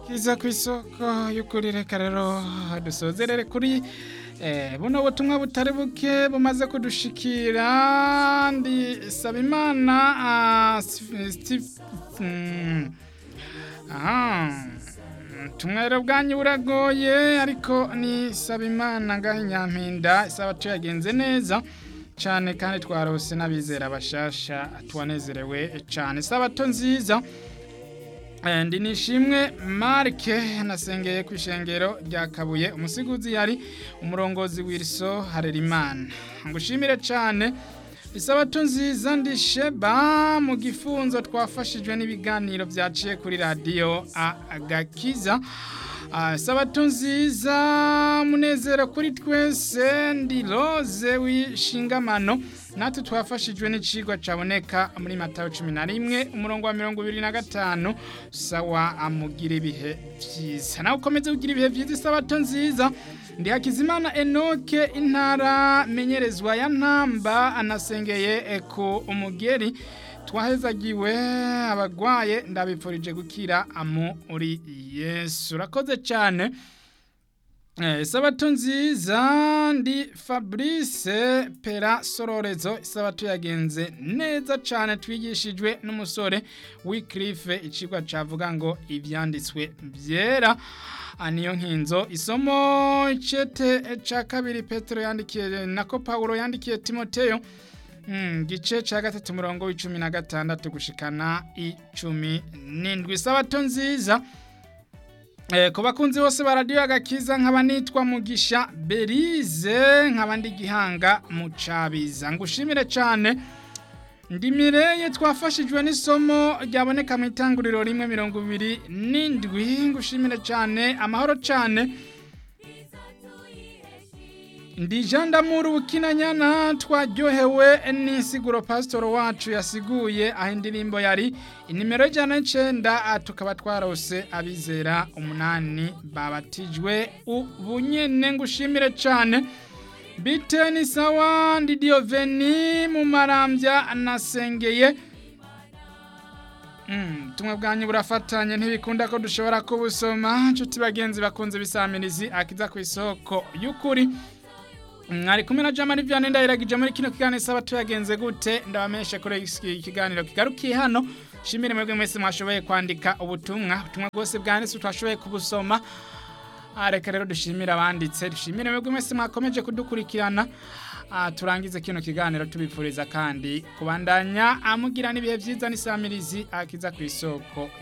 iza ku isoko y'ukuri reka rero dusozerere kuri eh, buno butumwa butari buke bumaze kudushikira ndi Sabimana ah, Steve- Steve mm, aha ubutumwa rero bwanyu buragoye ariko ni Sabimana ngaho Nyampinda isabato yagenze neza cyane kandi twarose n'abizera bashasha tuwanezerewe cyane isabato nziza Eh, ndi nishimwe marike nasengeye ku ishengero rya kabuye umusiguzi yari umurongozi w'iriso harerimana ngushimire cyane isabato nziza ndi sheba mu gifunzo twafashijwe n'ibiganiro byaciye kuri radiyo agakiza Ah, sabato nziza munezero kuri twese ndi roze w'ishingamano natwe twafashijwe n'icigwa caboneka muri matayo cumi na rimwe umurongo wa mirongo ibiri na gatanu sawa amugira ibihe vyiza nawe ukomeze kugira ibihe vyiza isabato nziza ndi hakizimana enoke intara menyerezwa ya ntamba anasengeye eh, ku umugeri twahezagiwe abagwaye ndabipfurije gukira muri yesu urakoze cyane Eh, isabato nziza ndi fabrice pera sororezo isabato yagenze neza cyane twigishijwe n'umusore w'ikirife icigwa cavuga ngo ivyanditswe byera Ah, niyo nkinzo isomo icete ca kabiri petero yandikiye nako paulo yandikiye timoteyo Mm, gice ca gatatu murongo w'icumi na gatandatu gushikana icumi n'indwi isabato nziza Eh, ku bakunzi bose ba radiyo agakiza nkaba nitwa mugisha berize nkaba ndi gihanga mu cabiza ngushimire cyane ndimireye twafashijwe n'isomo ryaboneka mu itanguriro rimwe mirongo ibiri n'indwi ngushimire cyane amahoro cyane ndi jean d'amour bukinanyana twaryohewe n'insiguro pasitoro wacu yasiguye aho indirimbo yari inimero y'ijana n'icenda ah, tukaba twarose abizera umunani babatijwe ubu nyene ngushimire cane bite ni sawa ndi dioveni mu marambya nasengeye Mm, tumwe bwanyu burafatanye ntibikunda ko dushobora kubusoma nshuti bagenzi bakunze bisamirizi akiza ku isoko y'ukuri mwari kumwe na jamani vyane ndahiragije muri kino kiganiro saba tuyagenze gute ndabameshe kuri iki kiganiro kigarukiye hano shimire mwebwe mwese mwashoboye kwandika ubutumwa ubutumwa bwose bwanditse twashoboye kubusoma Ah, reka rero dushimire abanditse dushimire mwebwe mwese mwakomeje kudukurikirana Ah, turangize kino kiganiro tubifuriza kandi kubandanya amugira n'ibihe vyiza n'isamirizi akiza ku isoko